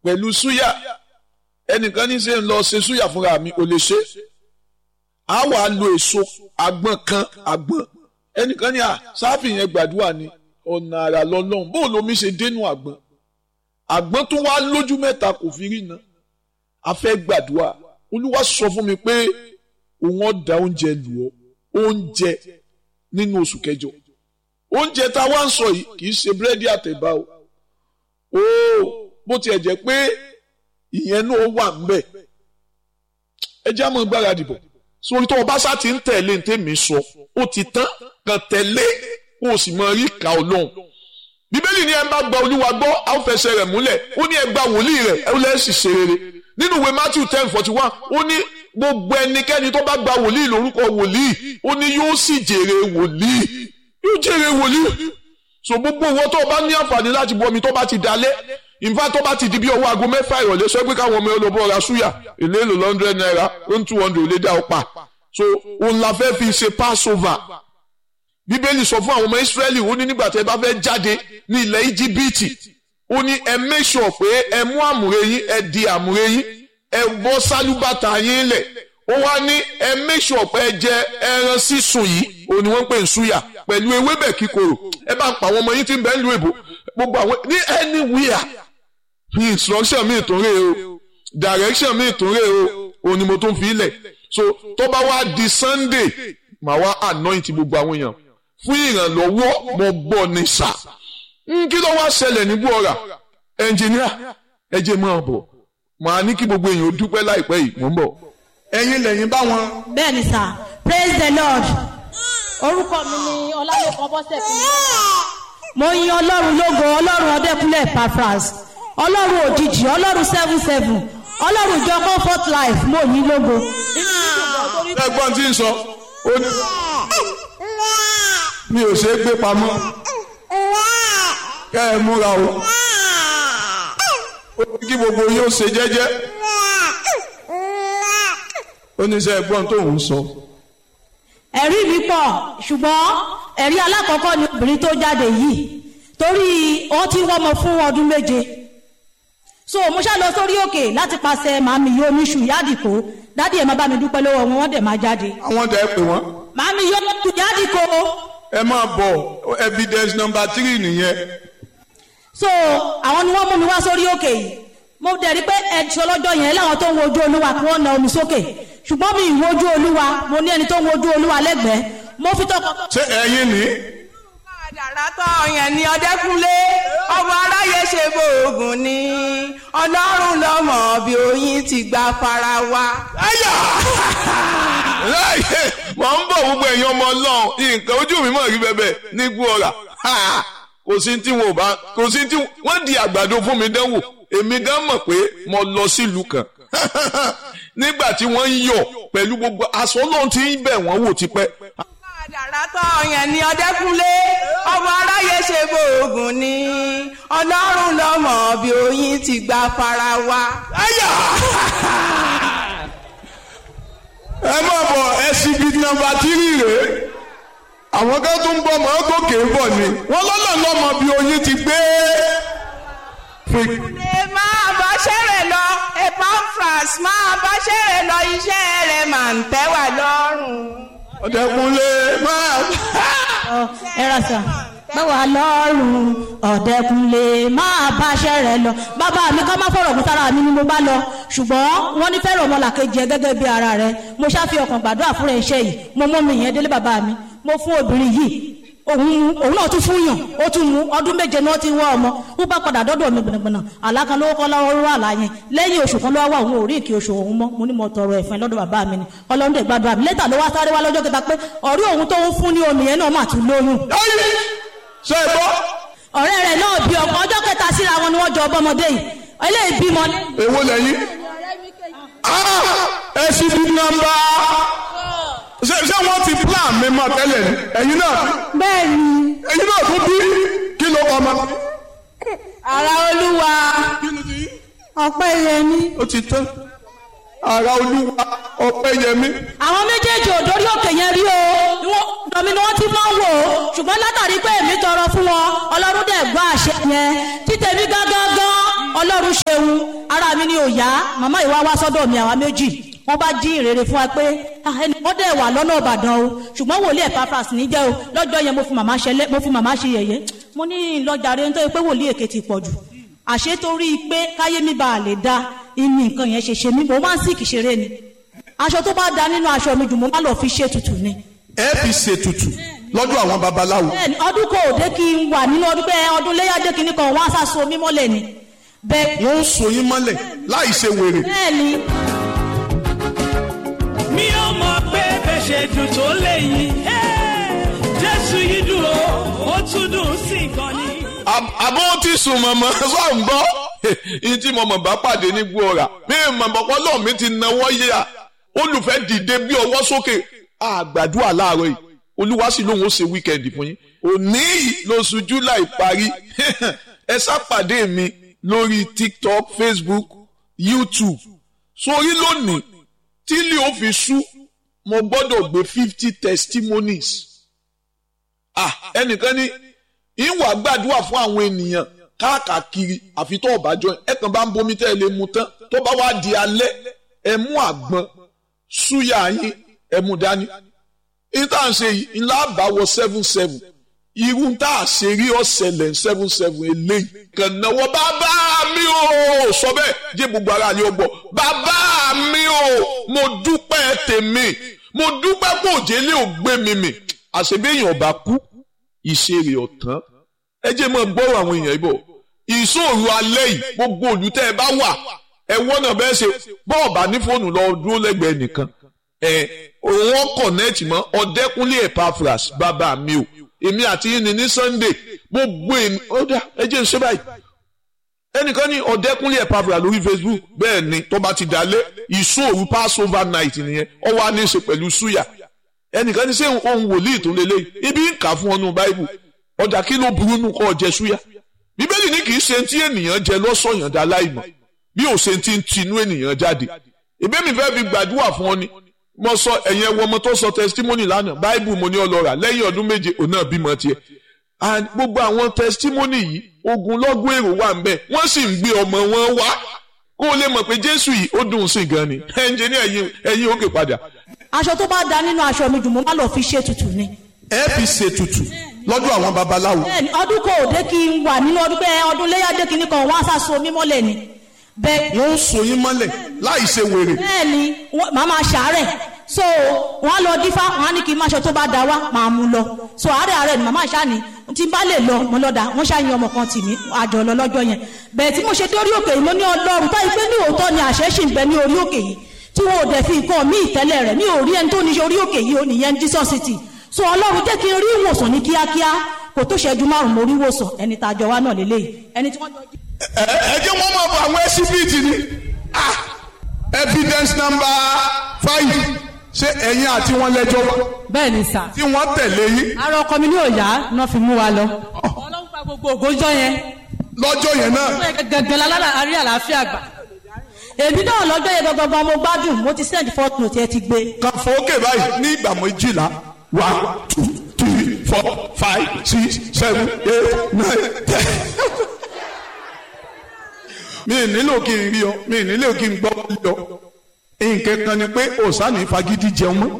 pẹ̀lú súyà ẹnìkan ní ṣe ń lọ ṣe súyà fúnra mi ò lè ṣe á wà á lo èso àgbọn kan àgbọn ẹnìkan ní à sáfì yẹn gbàdúrà ni ọ̀nà àrà lọ́lọ́run bóun lomi ṣe dénú àgbọn àgbọn tó wá lójú mẹ́ta kò fi rí iná a fẹ́ gbàdúrà olúwa sọ fún mi pé òun ọ̀dà oúnjẹ lù ọ́ oúnjẹ nínú oṣù kẹjọ oúnjẹ tá a wá ń sọ yìí kì í ṣe búrẹ́dì àtẹ̀bá o ooo bó tiẹ̀ jẹ́ pé ìyẹn náà wà ńbẹ̀ ẹ jẹ́ àmọ́ gbáradì bọ̀ sórí tó o bá sá ti ń tẹ̀lé ní tèmi sọ ó ti tán kàn tẹ̀lé kó o sì mọ rí ìka ọlọ́run bíbélì ni ẹ bá gba olúwa gbọ́ a ó fẹsẹ̀ rẹ̀ múlẹ̀ ó ní ẹ gba wòlíì rẹ̀ ẹ ó lẹ́ sì ṣe rere nínú ìwé matthew ten forty one ó ní gbogbo ẹnikẹ́ni tó bá gba wòlíì lórúkọ wòlíì ó ní yóò sì jèrè wòlíì yóò jèrè wòlíì so gbogbo owó tó o bá ní àǹfààní láti bu omi tó bá ti dalẹ̀ ìfá tó bá ti di bí ọwọ́ aago mẹ́fà ìrọ̀lẹ́ sọ pé káwọn ọmọ olóbó ra súyà èlé èlò lọ́ndrẹ́d náírà ó ń two hundred lé dá ọ pa so òun la fẹ́ fi ṣe passover bíbélì sọ fún àwọn ọmọ israẹli ó ní nígbà tí ẹ bá fẹ́ jáde ní ilẹ̀ íjíbítì ó ní ẹ make sure pé ẹ mú àmùrè yín ẹ di àmùrè yín ẹ bọ́ sálúbàtà yín lẹ̀ ó wá ní ẹ make sure pé ẹ jẹ ẹran sísun yìí ó ní wọ́n pè ń súyà pẹ̀lú ewébẹ̀ kíkorò ẹ bá ń pa àwọn ọmọ yín tí ń bẹ ń lu èbò gbogbo àwọn ní anywhere instruction mi tún rè o direction mi tún rè o òun ni mo tún fi lẹ̀ so tó bá wá di sunday màá wá anoint gbogbo àwọn èèyàn fún ìrànlọ́wọ́ mo gbọ́ ní sà kí ló wá ṣẹlẹ̀ ní buora ẹnjìníà ẹ jẹ́ máa bọ̀ màá ní kí gbogbo èèyàn ó dúpẹ́ láìpẹ́ yìí mò ń bọ̀ ẹ̀yin lẹ́yìn bá wọn. bẹ́ẹ̀ni sà praise the lord orúkọ mi ni ọlálẹ́kan bọ́sẹ̀ fún mi. mo yin ọlọ́run lógo ọlọ́run ọdẹkùnlé pafras ọlọ́run òjijì ọlọ́run seven seven ọlọ́run ìjọ comfort life mo yin lógo. ẹ̀gbọ́n tí ń sọ ó ní mi ò ṣe é gbé pamọ́ kẹ́ ẹ múra o ó ní kí gbogbo yóò ṣe jẹ́jẹ́ ó ní sẹ́ ẹ̀gbọ́n tó ń sọ. ẹ̀rí mi pọ̀ ṣùgbọ́n ẹ̀rí alákọ̀ọ́kọ́ ni obìnrin tó jáde yìí torí wọ́n ti wọ́mọ fún ọdún méje so mo ṣá lọ sórí òkè láti pàṣẹ màmí yóò níṣu yádìkó dádì ẹ̀ máa bá mi dúpẹ́ lọ́wọ́ wọn wọ́n dẹ̀ máa jáde àwọn tẹ́ ẹ pè wọ́n. màmí yóò níṣu yádìkó ẹ máa bọ̀ evidence number three nìyẹn. so àwọn ni wọ́n mú mi wá sórí òkè yìí mo dẹ̀ rí pé ẹ̀ṣọ́ lọ́jọ́ yẹn láwọn tó ń wojú olúwa kí wọ́n na omi sókè ṣùgbọ́n mi ì wojú olúwa mo ní ẹni tó ń wojú olúwa lẹ́gbẹ̀ẹ́ mo fi tọkọ. ṣé ẹ̀yin ni. àdàrà tó yẹn ní ọdẹkùnlé ọmọ aráyé ṣe bóògùn ni ọlọ́run lọ́mọ bí oyin ti gba fara wa. ayà láyé mọ̀ ń bọ̀ gbogbo ẹ̀yin ọmọ ọlọ́run nǹkan ojú mi mọ̀ rí bẹ́bẹ̀ ní gbọ́ra kò sí tí wọn ò bá kò sí tí wọ́n di àgbàdo fún mi dánwò èmi gan mọ̀ pé mo lọ sílùú kan nígbà tí wọ́n ń yọ̀ pẹ̀lú gbogbo aṣọ ọlọ́run tí ń bẹ̀ wọ́n wò tipẹ́. àdàrà tó yẹn ní ọdẹkùnlé ọmọ aráyé ṣe bóògùn ni ọlọ́run lọ́mọ bí oyin ti gba fara wa. ayà ẹ má bọ̀ ẹsibí nọ́mbà tírì rèé àwọn kan tó ń bọ̀ mọ́ gòkè ń bọ̀ ni wọ́n lọ́nà lọ́mọ bí oyin ti gbé. ẹ máa bá ṣẹ́rẹ̀ lọ Epaphras máa bá ṣẹ́rẹ̀ lọ iṣẹ́ rẹ̀ máa ń tẹ́ wà lọ́rùn. ọ̀dẹ̀kunlé máa. ẹ ra sà báwa lọ́rùn ọ̀dẹ́kunlé máa báṣẹ́ rẹ̀ lọ bàbá mi ká má fọ̀rọ̀ kún sára mi ni mo bá lọ ṣùgbọ́n wọ́n ní fẹ́ràn ọmọlàkejì ẹ gẹ́gẹ́ bí ara rẹ̀ mo ṣáfi ọkàn gbàdúrà fúnra iṣẹ́ yìí mo mọ́ mi yẹn délé bàbá mi mo fún obìnrin yìí òun òun náà tún fún yàn ó tún mú ọdún méje ni wọ́n ti wá ọmọ ó bá padà dọ́dọ̀ mi gbọ̀nàgbọ̀nà àlákan lówó kọ́ lọ́wọ́ rú àlá yẹn lẹ́yìn oṣù kan lọ́wọ́ òun ò rí ìkí oṣù òun mọ́ mo ní mo tọrọ ẹ̀fọn lọ́dọ̀ bàbá mi ni ọlọ́run dẹ̀ gbàdúrà mi lẹ́tà ló wá sáré wá lọ́jọ́ kẹta pé ọ̀rí òun tó ń fún ní omi yẹn náà mà tún lóyún ṣe é gbọ́. ọ̀rẹ́ rẹ̀ náà bí ọkọ̀ ọjọ́ kẹta síra wọn ni wọ́n jọ ọbọmọdé yìí eléyìí bímọ ní. èwo lẹ́yìn. ẹsibí nọ́mbà ṣé ṣé wọ́n ti plan mi mọ́ tẹ́lẹ̀ ni ẹ̀yin náà bẹ́ẹ̀ni ẹ̀yin náà tún bí kí ló kọ́ ọmọ. ara olúwa ọpẹ́ yẹmi. ó ti tán ara olúwa ọpẹ́ yẹmí. àwọn méjèèjì ò dórí òkè yẹn rí o Wọ́n- dọ̀mí ni wọ́n ti máa ń wò ó ṣùgbọ́n látàrí pé èmi tọrọ fún wọn ọlọ́run dẹ̀ gbọ́ àṣẹ yẹn títẹ̀mí gángan ọlọ́run ṣeun mi ni ò yá màmá ìwà wá sọ́dọ̀ mi àwa méjì wọ́n bá jí ìrere fún wa pé "Ah, ẹni wọ́n dẹ̀ wà lọ́nà ìbàdàn o ṣùgbọ́n wòlíì Epaphras ní jẹ́ o lọ́jọ́ yẹn mo fi màmá ṣẹlẹ̀ mo fi màmá ṣe yẹ̀yẹ́ mo ní lọ́jà rẹ̀ nítorí pé wòlíì èké ti pọ̀ jù àṣé torí pé káyé mi bá a lè da ìní nǹkan yẹn ṣe ṣe mí mo máa ń sìkì ṣeré ni aṣọ tó bá da nínú aṣọ mi jù mo má lọ fi ṣe tutù ni ẹ fi ṣètùtù lọ́dọ̀ àwọn babaláwo bẹ́ẹ̀ni ọdún kò dé kí n wà nínú ọdún pé ọdún léyàdé kìíní kan wọ́n á sàṣọ mi mọ́lẹ̀ ni bẹ́ẹ̀ wọ́n ń so yín mọ́lẹ̀ láì ṣe wèrè bẹ́ẹ̀ni mi ò mọ̀ pé bẹ́ẹ̀ ṣe dùn tó léyìn jésù yìí dùn ó ó tún dùn sí gan ni. àbọ̀ ti sùn mọ̀mọ́ sọ̀ ń gbọ́ ìyí tí mọ̀mọ́ bá pàdé ní gbọ́ra mi mọ̀mọ́ pọ́lọ́ mi ti náwó yíya olùfẹ́ dìde bí ọwọ́ sókè àgbàdua láàárọ̀ yìí olúwa sì lóun ó ṣe wíkẹ́ndì fún yín òní yìí lóṣù july parí ẹ sápàdé mi lórí tiktok facebook youtube sórí lónìí tí ilé ó fi sú mo gbọ́dọ̀ gbé fifty testimonies ah ẹnìkan ní ìwà gbàdúrà fún àwọn ènìyàn káàkiri àfi tó ọba jọ ẹ kàn bá ń bomi tẹ́ ẹ lè mu tán tó bá wá di alẹ́ ẹ mú àgbọn súyà yín ẹ mú dání ìta ń ṣe yìí ńlá àbáwọ seven seven irú tá a ṣe rí ọ̀sẹ̀lẹ̀ seven seven eléyìí kàn náwó bàbá mi ò sọ bẹ́ẹ̀ jẹ́ gbogbo ara ni ó gbọ́ bàbá mi ò mo dúpẹ́ tèmi mo dúpẹ́ pé òjèlé ò gbé mi mì àṣebéyàn ọba kú ìṣeré ọ̀tán ẹ jẹ́ mọ́ gbọ́rọ̀ àwọn èèyàn ibò ìṣòro alẹ́ yìí gbogbo olùtẹ́ ẹ bá wà ẹ wọ́nà bẹ́ẹ̀ ṣe bọ́ọ̀bà ní fóònù lọ dúró lẹ́gbẹ̀ẹ́ nìkan ẹ òun kọ̀nẹ́ẹ̀tì mọ́ ọ̀dẹ́kúnlé Epaphras bàbá mi o èmi àti yín ni ní Sunday gbogbo èmi ọ̀dà ẹ jẹ́ ń ṣe báyìí ẹnìkan ní ọ̀dẹ́kúnlé Epaphras lórí Facebook bẹ́ẹ̀ ni tó bá ti dalẹ̀ ìṣòro Passover night nìyẹn ó wá ní í ṣe pẹ̀lú súyà ẹnìkan ní ṣé ohun wòlíì tó lélẹ́yìí ibi ń kà fún ọnù báíbù ọ̀dà kí ló burú nù kọ́ jẹ súyà bíbélì ní kì í ṣe tí ènìyàn jẹ lọ́sọ̀yàn dá láìmọ̀ bí ò ṣe ti ń tinú ènìyàn jáde ìbí mi fẹ́ fi gbàdúrà fún ọ ni mo sọ ẹ̀yẹn ẹwọ ọmọ tó sọ testimony lánàá báíbù mo ní ọlọ́ra lẹ́yìn ọdún méje òun náà bímọ tiẹ̀ and gbogbo àwọn testimony yìí ogunlọ́gọ̀ èrò wà ń bẹ̀ wọ́n sì ń gbé ọmọ wọn wá kó o lè mọ̀ pé jésù yìí ó dùn sí gan ni ẹnjìní ẹ̀yìn ẹ̀yìn òkè padà aṣọ tó bá da nínú aṣọ mi jù mo má lọ fi ṣe tutù ni ẹ fi ṣètùtù lọ́dọ̀ àwọn babaláwo bẹ́ẹ̀ni ọdún kò dé kí n wà nínú ọdún pé ọdún léyàdé kìíní kan wọ́n á sàṣọ mi mọ́lẹ̀ ni bẹ́ẹ̀ wọ́n ń so yín mọ́lẹ̀ láì ṣe wèrè bẹ́ẹ̀ni wọ́n- màá máa ṣàárẹ̀ so wọ́n á lọ dífá wọ́n á ní kí n má ṣe tó bá da wá màá mú lọ so àárẹ̀ àárẹ̀ ni màmá ìṣá ni tí n bá lè lọ mo lọ́dà wọ́n ṣàyìn ọmọ kan tì mí àjọ lọ lọ́jọ́ yẹn bẹ́ẹ̀ tí mo ṣe dé orí òkè yìí mo ní ọlọ́run táyì pé ní òótọ́ ni àṣẹ ṣì ń bẹ ní orí òkè yìí tí wọn ò dẹ̀ fi nǹkan mí ìtẹ́lẹ̀ rẹ̀ mi ò rí ẹni tó ní ṣe orí òkè yìí ò nìyẹn Jesus city so ọlọ́run jẹ́ kí n rí ìwòsàn ní kíákíá kò tó ṣẹ́jú márùn-ún mo rí ìwòsàn ẹni tá a jọ wá náà lélẹ́yìí ẹni tí wọ́n jọ jí ẹ ẹ jẹ́ wọ́n máa bọ àwọn ẹsibíìtì ni ah evidence number five ṣé ẹ̀yin àti wọn lẹ́jọ́ wá bẹ́ẹ̀ ni sà. tí wọ́n tẹ̀lé yín ara ọkọ mi ní òòyà náà fi mú wa lọ. ọlọ́run pa gbogbo ògójọ́ yẹn. lọ́jọ́ yẹn náà gẹ́gẹ́ lálára àrí àlàáfíà gbà. èmi náà lọ́jọ́ yẹn gangan mo gbádùn mo ti send fourth note ẹ ti gbé kan fòókè báyìí ní ìgbà méjìlá one two three four five six seven eight nine ten. mi ì nílò kí n rí ọ mi ì nílò kí n gbọ́ rí ọ nǹkan kan ni pé òsánì fagídí jẹun mọ́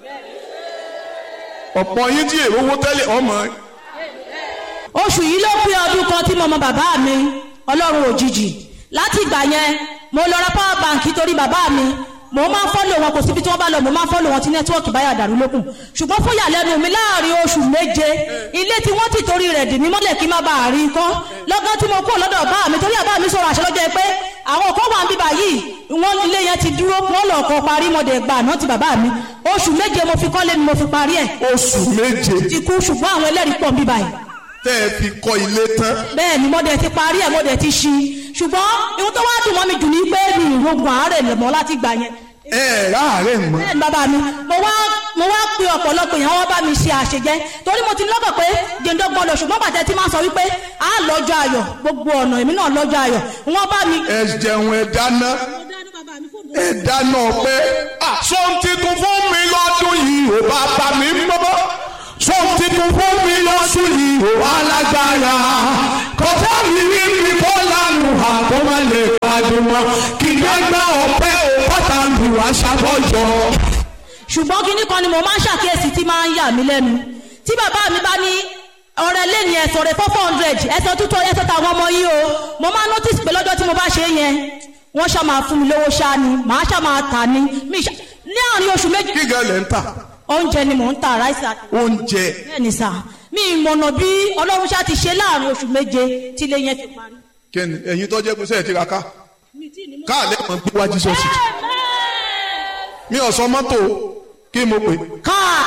ọ̀pọ̀ yín tí èrò owó tẹ́lẹ̀ ọmọ oṣù yìí ló pé ọdún kan tí mo mọ bàbá mi ọlọ́run òjijì láti ìgbà yẹn mo lọ ra power bank torí bàbá mi mo máa ń fọ́lò wọn kò síbi tí wọ́n bá lọ mo máa ń fọ́lò wọn tí nẹ́tíwọ́ọ̀kì báyà dàrú lókun ṣùgbọ́n fún ìyàlẹ́nu mi láàrin oṣù méje ilé tí wọ́n ti torí rẹ̀ dì mí mọ́lẹ̀ kí n má bàa rí kọ́ lọ́gán tí mo kú lọ́dọ̀ bá mi torí àbá mi sọ̀rọ̀ àṣẹ lọ́jọ́ pé àwọn kan wà ń bíbà yìí wọ́n ilé yẹn ti dúró wọ́n lọ kọ́ parí mọ́dẹ̀ gbà náà ti bàbá mi oṣù méje mo fi kọ́lé ni mo fi parí ẹ̀ oṣù méje ti kú ṣùgbọ́n àwọn ẹlẹ́rìí pọ̀ ń bíbà yìí tẹ́ ẹ fi kọ́ ilé tán bẹ́ẹ̀ ni mo dẹ̀ ti parí ẹ̀ mo dẹ̀ ti ṣí ṣùgbọ́n ihun tó wá dùn mọ́ mi jù ní pé mi ìrogun àárẹ̀ lè mọ́ láti gbà yẹn ẹ ẹ̀ ráàárẹ̀ mọ́ bẹ́ẹ̀ ni bàbá mi mo wá mo wá pe ọ̀pọ̀lọpọ̀ èèyàn wọ́n bá mi ṣe àṣejẹ́ torí mo ti lọ́kàn pé jẹ́ndọ́gbọ́n lọ ṣùgbọ́n bàtẹ́ tí máa sọ wípé a lọ́jọ́ ayọ̀ gbogbo ọ̀nà èmi náà lọ́jọ́ ayọ̀ wọ́n bá mi. ẹ jẹun ẹ dáná ẹ dáná pé sọ́n titun fún mi lọ́dún yìí ò bá bá mi mọ́ sọ́n titun fún mi lọ́dún yìí ò alágbára kọjá mi rí mi kó lánàá àkó má lè pàdé mọ́ kí gbẹ́gbẹ́ ọ̀pẹ́ ò bọ́tà lù wá ṣàbọ̀yọ̀. ṣùgbọ́n kinní kan ni mo máa ń ṣàkíyèsí tí máa ń yà mí lẹ́nu tí bàbá mi bá ní ọ̀rẹ́ lẹ́ni ẹ̀sọ̀ rẹ̀ four hundred ẹ̀sọ̀ tútọ̀ ẹ̀sọ̀ tàwọn ọmọ yìí o mo máa notice pé lọ́jọ́ tí mo bá ṣe é yẹn wọ́n ṣá máa fún mi lówó ṣá ni màá ṣá máa tà ní mi ṣá ní àárín oṣù méjì kí gan lẹ̀ ń tà oúnjẹ ni mò ń tà ráìsì àti oúnjẹ bẹ́ẹ̀ ni sà mi ìmọ̀nà bí ọlọ́run ṣá ti ṣe láàrin oṣù méje tí ilé yẹn ti parí. kẹ́ni ẹ̀yin tó jẹ́ pé sẹ́ẹ̀ ti ra ká káàlẹ́ mọ̀ gbé wájú sọ́ọ̀sì mi ò sọ mọ́tò kí mo pè káà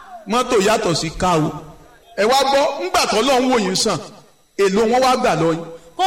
mọ́tò yàtọ̀ sí ká o ẹ wá gbọ́ ńgbà tó lọ́n wò yín sàn èlò wọn wá gbà lọ yín